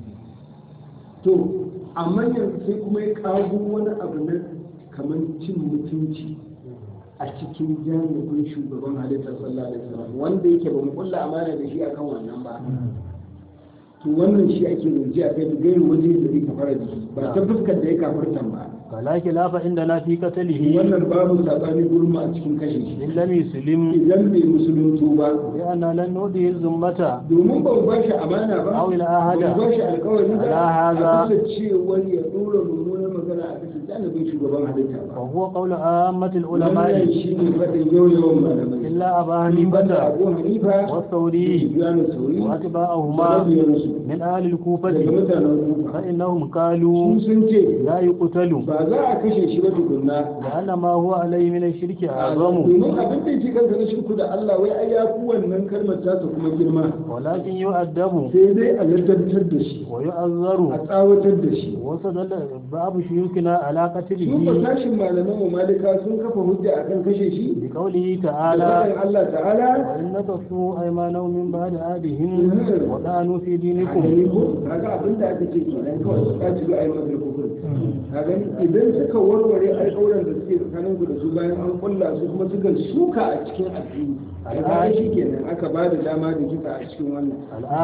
to amma yanzu sai kuma ya kago wani abu na kamar cin mutunci a cikin jami'in shugaban halittar sallallahu alaihi wasallam wanda yake ba mu kulla amana da shi akan wannan ba to wannan shi ake zance a kai da gairu waje da zai kafara da shi ba ta fuskar da ya kafartan ba فلا خلاف عندنا في قتله wannan babu sabani gurin mu a cikin kashe shi إن لم يسلم idan bai musuluntu ba لأن لن نؤذي الذمة domin ba mu ba shi amana ba أو العهد ba mu ba shi alkawari ba على هذا. a bisa cewar ya dora mummunar magana a bisa janibin shugaban halitta ba وهو قول عامة wannan العلماء shi ne faɗin yau yawan malamai إلا أبا in banda حنيفة abu hanifa والثوري sufyanu sauri وأتباعهما mabiyansu من أهل daga الكوفة mutanen kufa فإنهم قالوا su sun ce لا يقتل ba za a kashe shi ba tukunna لأن ما هو عليه من الشرك أعظم domin abin da yake kansa na shirku da Allah wai ai ya fi wannan kalmar ta kuma girma ولكن يؤدب sai dai a laddantar da shi a ويؤذر tsawatar da shi وصدل بعض شيوخنا على su ba قتله tashin malaman mu malika sun kafa hujja akan kashe shi بقوله da تعالى faɗin Allah ta'ala وإن نكثوا أيمانهم من بعد عهدهم وطعنوا في a دينكم gani ko kaga abin da aka ce kenan kawai su kaci ga ayi masa kufur ka gani idan suka warware alƙawuran da suke tsakanin ku da su bayan an kulla su kuma suka suka a cikin addini a shi kenan aka ba da dama da kisa a cikin wannan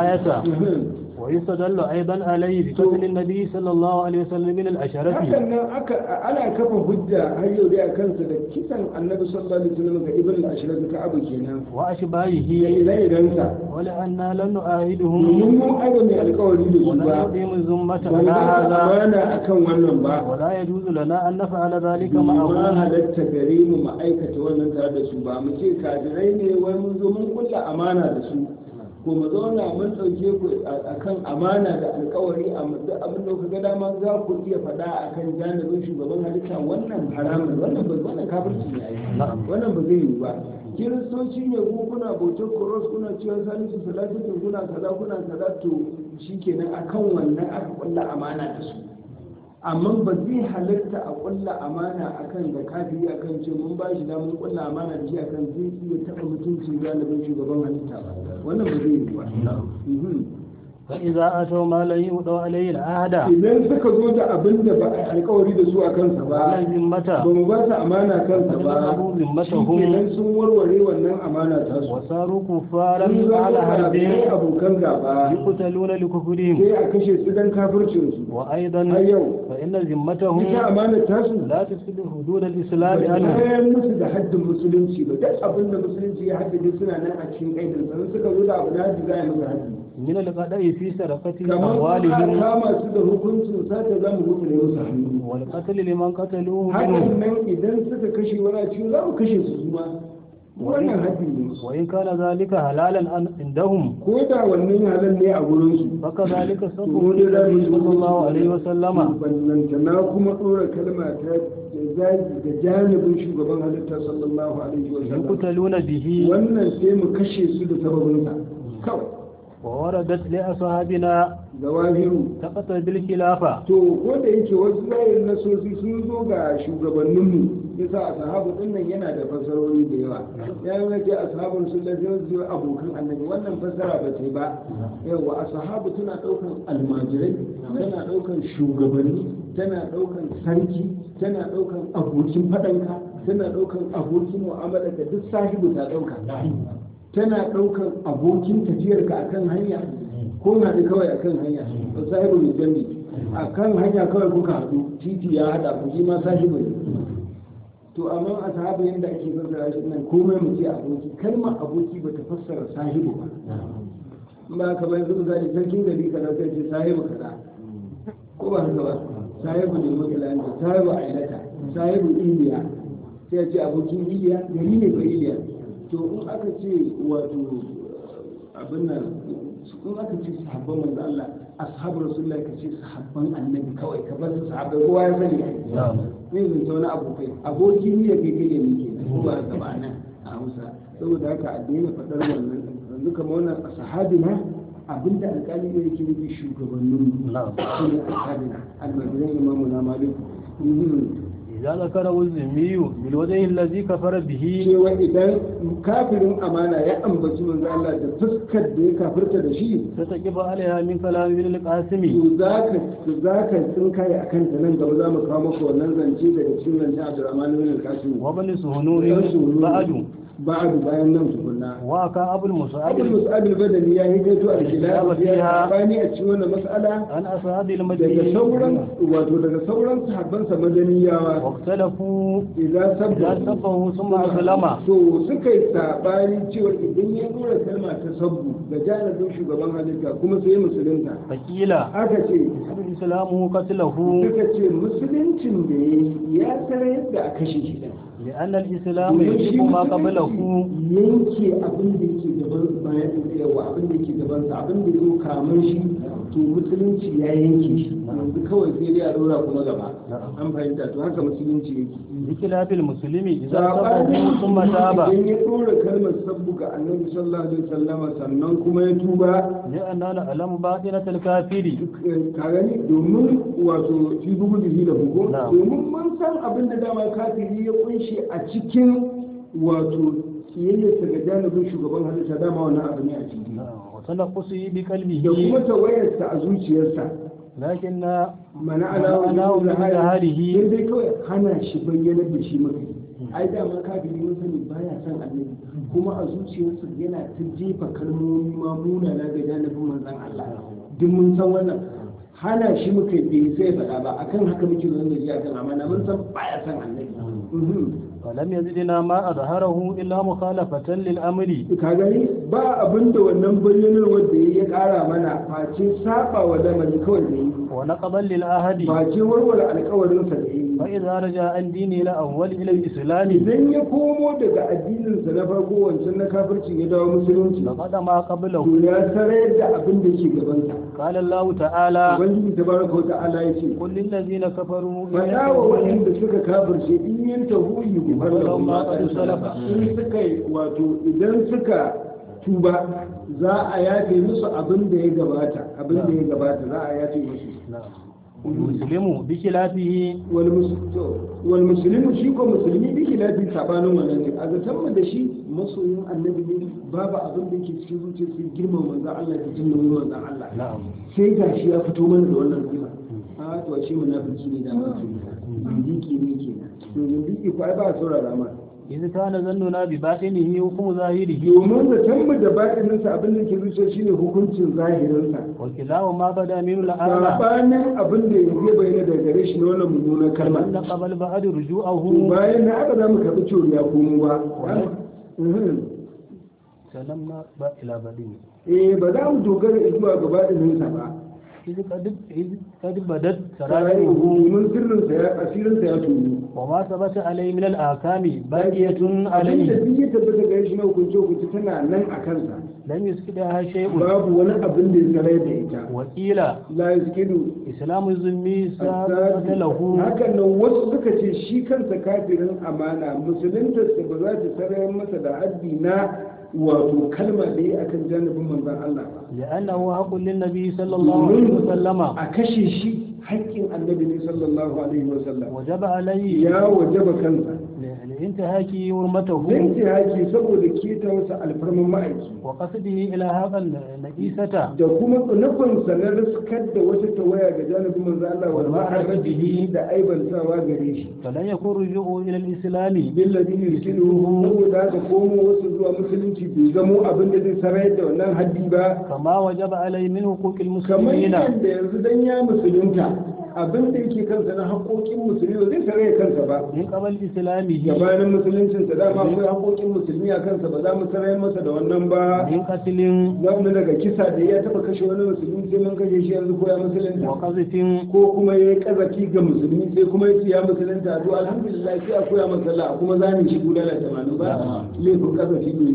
الآية ويستدل أيضا عليه بقتل النبي صلى الله عليه وسلم من الأشرف hakan nan aka ana kafa hujja har yau dai a kansa da kisan annabi sallallahu alaihi wasallam ga ibn al-ashraf ka abu kenan ya وأشباهه ire irensa ولأننا لن نؤاهدهم domin mun aiwa mai alkawari da su ولا ba نقيم الذمة ba على za هذا amana akan wannan ba ولا يجوز لنا أن نفعل ذلك ma معهم halatta gare mu mu aikata wannan tare da su ba mu ce kafirai ne wai mun zo mun kulla amana da su ko mu zauna mun ɗauke ku akan amana da alkawari a duk abin da kuka ga dama za ku iya faɗa akan janibin shugaban halitta wannan haramun wannan ba wannan kafirci ne ai نعم wannan ba zai yi ba kiristoci ne ko kuna bautar koros kuna cewa salisu salatu kuna kaza kuna kaza to shikenan akan wannan aka kulla amana da su amma ba zai halatta a kulla amana akan da kafiri akan ce mun ba shi mun kulla amana da shi akan zai iya taɓa mutuncin galibin shugaban halitta ba wannan ba zai yi ba Mhm. فإذا أتوا ما لا يؤدوا عليه العهد idan suka zo da abin da ba a yi alkawari da su a kansa ولا ba ذمة ba mu ba su amana kansa ba فنذهبوا shi ذمتهم kenan sun warware wannan amana ta su وصاروا كفارا sun zama على حرب kafirai abokan gaba يقتلون لكفرهم sai a kashe su dan kafircin su وأيضا har yau فإن ذمتهم ita amana ta su لا تفسد حدود ba الإسلام ta عنهم kayan musu da haddin musulunci ba duk abin da musulunci ya haddace suna nan a cikin kaidin sa suka zo da abu da haddi za a yi musu haddi من القضاء في سرقة kamar kuma أموالهم kama su da hukuncin sata za mu hukunta musu hannu والقتل لمن قتلوه hakan منهم nan idan suka kashe wani a cikin za mu kashe su su ma wannan haddi ne وإن كان ذلك حلالا عن- عندهم ko da wannan halal ne a gurin su فكذلك to صفه wani النبي صلى الله عليه وسلم ballanta na kuma ɗora kalma ta zagi da janibin shugaban halitta sallallahu alaihi wa sallam يقتلون به wannan sai mu kashe su da sababinsa kawai ووردت لأصحابنا zawahiru تقتل بالخلافة to ko da yake wasu zahirin nasosi sun zo ga shugabanninmu yasa ashabu din nan yana da fasarori da yawa ya yi nake ashabun sun lafi wasu abokan annabi wannan fasara ba ce ba yawa ashabu tana daukan almajirai tana daukan shugabanni tana daukan sarki tana daukan abokin fadanka tana daukan abokin mu'amala da duk sahibu ta dauka tana daukan abokin tafiyarka akan hanya ko na da kawai akan hanya ba sahibu mai jambi akan hanya kawai kuka haɗu titi ya haɗa ku shi ma sahibu ne to amma a sahabu yadda ake fassara shi nan komai mu ce aboki kalmar aboki bata fassara sahibu ba in ba ka bayan zuwa zai sarkin gari kaza sai ce sahibu kaza ko ba haka ba sahibu ne makilanta sahibu ailata sahibu iliya sai ya ce abokin iliya gari ne ba iliya to in aka ce wato abin nan in aka ce sahabban manzo Allah ashabu rasulullahi ka ce sahabban annabi kawai ka bar su sahabbai kowa ya sani نعم ne zan ta wani abokai aboki ni ya kai kai ne ke nan ba gaba nan a Hausa saboda haka a daina faɗar wannan yanzu kamar wannan a sahabina abinda alƙali ne yake nufi shugabannin نعم su ne ashabina almajiran imamu na malik إذا ذكره الذمي بالوجه الذي كفر به cewa idan kafirin amana ya ambaci manzo Allah da fuskar da ya kafirta da shi فتقف عليها من كلام ابن القاسم to za ka za ka tsinkaye a kanta nan gaba za mu kawo maka wannan zance daga cikin zance Abdurrahman bin Al-Qasim وابن سهنون بعد ba'adu bayan nan tukunna وكان أبو المصعب abin musa'ab al-badani ya yi gaito a Al-khilaf khilaf ya fiha. bani a cikin wannan mas'ala عن أصحاب daga المدينة sauran wato daga sauran sahabban sa madaniyawa واختلفوا idan إذا sabbu سبه ثم أسلم to suka yi sabani cewa idan ya dora kalma ta sabbu ga janibin shugaban halitta kuma sai musulunta فقيل aka ce يحب إسلامه قتله suka ce musuluncin da ya yi ya sanar yadda a kashe shi ɗin. لأن الإسلام Domin shi يجب ما قبله musulunci yanke abin da yake gaban bayan yawa abin da yake gaban sa abin da zo kamar shi to musulunci ya yanke shi yanzu kawai sai dai a dora kuma gaba an fahimta to haka musulunci yake بخلاف المسلم إذا sabanin سبه ثم تاب idan ya dora kalmar sabbu ga annabi sallallahu alaihi wasallam sannan kuma ya tuba لأننا نعلم باطنة الكافر ka gani domin wato fi bugu da da bugu Na'am. domin mun san abin da dama kafiri ya kunshi a cikin wato kiyayyarsa ga janibin shugaban halitta dama wannan abu ne a ciki وتنقصه da kuma بقلبه tawayarsa a zuciyarsa لكن mana Mana ala ala wajen wajen zaharihi. sai dai kawai hana shi bayyanar da shi mafi ai dama kafiri mun sani baya son annabi kuma a zuciyarsa yana ta jefa kalmomi ma munana ga janibin manzon Allah duk mun san wannan hana shi muka bai sai faɗa ba akan haka muke zo da shi akan amana mun san baya son annabi Mhm. ولم يزدنا ما أظهره إلا مخالفة للأمر ka gani ba abin da wannan bayyanarwar da ya kara mana face saba wa lamari kawai da yi ونقضا للعهد face warware alkawarinsa da yi فإذا رجع عن دينه الأول إلى الإسلام idan ya komo daga addininsa na farko wancan na kafirci ya dawo musulunci فقد ما قبله to ya sarayar da abin da ke gabansa قال الله تعالى ubangiji tabaraka wa ta'ala ya ce قل للذين كفروا إن faɗa wa ينتهوا waɗanda suka kafirce in yin tahu yi gubar da Walau ma kuma qad salafa. in suka yi wato idan suka tuba za a yafe musu abin da ya gabata abin da ya gabata za a yafe musu نعم. المسلم بخلافه wal mus- to, wal muslimu shi ko musulmi bi khilafi sabanin wannan ne a zaton mu da shi masoyin annabi ne babu abin da yake cikin zuciyar sai girman manzon Allah da jin nauyin manzon Allah نعم sai gashi ya fito mana da wannan sifa a to shi munafiki ne da mutum zindiki ne kenan to zindiki ko ai ba a saurara ma إذ كان ظننا بباطنه حكم ظاهره domin da tammu da baɗininsa abin da ke zuciya shine hukuncin zahirinsa وكلاهما ما بدا من الأعلى sabanin abin da yanzu ya bayyana daga gare shi na wannan mummunan kalma أن قبل بعد to رجوعه bayan na aka za mu karɓi ciwo ya komo ba Mhm. سلمنا با- إلى بدنه eh ba za mu dogara zuwa ga baɗininsa ba إذ قد إذ قد بدت sarayin سرائره domin sirrinsa ya asirinsa ya tunu وما ثبت عليه من الآثام باقية abin da عليه duk ya tabbata ga shi na hukunce hukunce tana nan a kansa لم يسكتها شيء babu wani abin da ya sarai da ita وقيل la yaskidu إسلام الذمي ثابت له hakan nan wasu suka ce shi kansa kafirin amana musuluntarsa ba za ta sarayar masa da haddi na wato kalma da ya akan janibin manzon Allah ba لأنه حق للنبي صلى الله عليه وسلم a kashe shi haƙƙin annabi ne sallallahu alaihi wa sallam وجب عليه ya wajaba kansa لانتهاك حرمته zai ce haƙi saboda keta wasu alfarman ma'aiki وقصده إلى هذا النجيسة da kuma nufinsa na riskar da wata tawaya ga janibin manzo Allah wal ma'arabihi da aibantawa gare shi فلن يكون رجوعه إلى الإسلام billadhi yusiluhu saboda da komo wasu zuwa musulunci bai zamo abin da zai sarayar da wannan haddi ba كما وجب عليه من حقوق kamar المسلمين yadda yanzu dan ya musulunta abin da yake kansa na haƙoƙin musulmi ba zai sarayar kansa ba من قبل إسلامه gabanin musuluncinsa dama akwai haƙoƙin musulmi a kansa ba za mu sarayar masa da wannan ba من قتل zamu daga kisa da ya taba kashe wani musulmi sai mun kashe shi yanzu ko ya musulunta وقذف ko kuma ya yi kazafi ga musulmi sai kuma ya ce ya musulunta to alhamdulillah sai a koya masa Allah kuma zani shi guda da tamanin ba laifin kazafi ne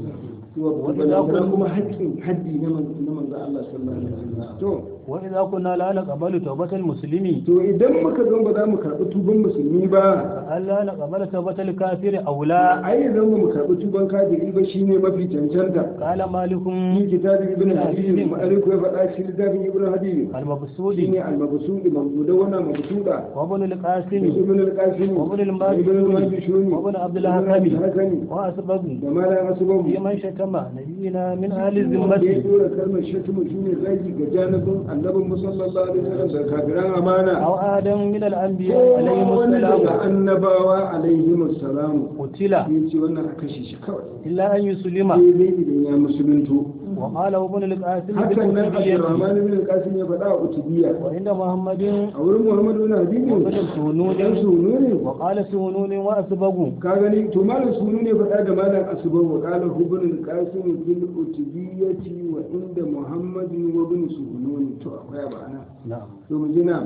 wannan kuma haƙƙin haddi na manzo Allah sallallahu alaihi wasallam to وإذا كنا لا نقبل توبة المسلم to idan muka zo ba za mu karɓi tuban musulmi ba فألا نقبل توبة الكافر أولى ai idan ba mu karɓi tuban kafiri ba shine mafi cancanta قال مالك في كتاب ابن حبيب مالك يفعل في كتاب ابن حبيب المبسوط shine al-mabsud mabudawwana mabsuda وابن القاسم ibn al-qasim وابن الماجشون ibn al-majishuni وابن عبد الحكم hakami وأسباب da malam asbabu في من شتم نبينا من أهل wanda ya الذمة dora kalmar shatumu shine zagi ga janibin annabin musallallahu alaihi wasallam da kafiran amana أو آدم من الأنبياء ko عليهم wani daga السلام annabawa alaihi assalamu قتل ya ce wannan a kashe shi kawai إلا أن يسلم sai dai idan ya musulunto وقال ابن القاسم hakan nan بالكتبية abdurrahman ibn al-qasim ya faɗa a utubiyya وعند محمد a wurin muhammadu ibn habibi وابن dan سهنون sunu ne وقال سهنون وأسبغ ka gani to malam sunu ne faɗa da malam asuba wa qala ibn al-qasim fil utubiyyati wa inda muhammadin wa ibn sunun to akwai ba ana نعم to mu jina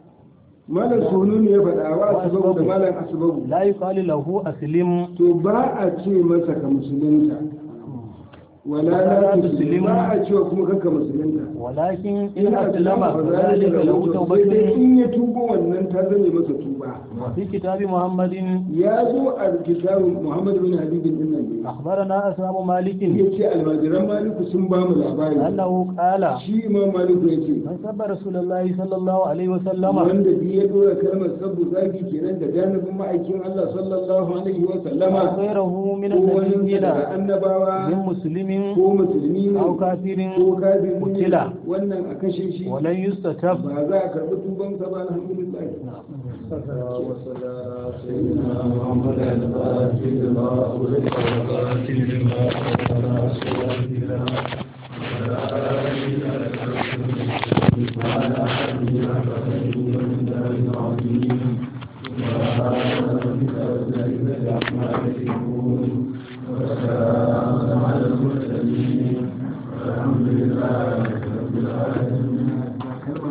malam sunu ne ya faɗa wa asuba da malam asuba لا يقال له أسلم to ba a ce masa ka musulunta wala la tuslim ba a cewa kuma kanka musulunta ولكن إن ina أسلم da فذلك له sai dai توبة in ya tubo wannan ta zame masa tuba وفي كتاب محمد ya zo a kitabun muhammad bin habibin din nan ne أخبرنا أسلام مالك ya ce almajiran maliku sun ba mu labari أنه قال shi imam maliku ya ce من سب رسول الله صلى الله عليه وسلم wanda bi ya dora kalmar sabu zagi kenan da janibin ma'aikin Allah sallallahu alaihi wa sallama غيره من ko wani النبيين daga annabawa من مسلم ko musulmi ne أو كافر ko kafiri ne Kutila. wannan a kashe shi ولن يستتب ba za a karɓi tubansa ba alhamdulillah Thank you.